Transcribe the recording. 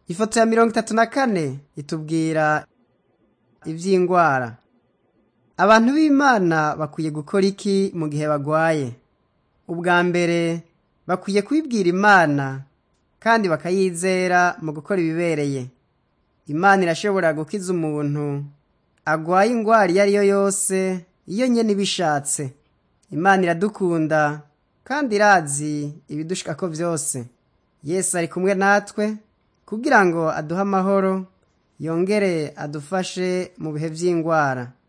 ifoto ya mirongo itatu na kane itubwira ivy'ingwara abantu b'imana bakwiye gukora iki mu gihe bagwaye ubwa mbere bakwiye kwibwira imana kandi bakayizera mu gukora ibibereye imana irashobora gukiza umuntu agwaye ingwara iyo ari yo yose iyo nyene ibishatse imana iradukunda kandi irazi ibidushikako vyose yesu ari kumwe natwe kugira ngo aduhe amahoro yongere adufashe mu bihe vy'ingwara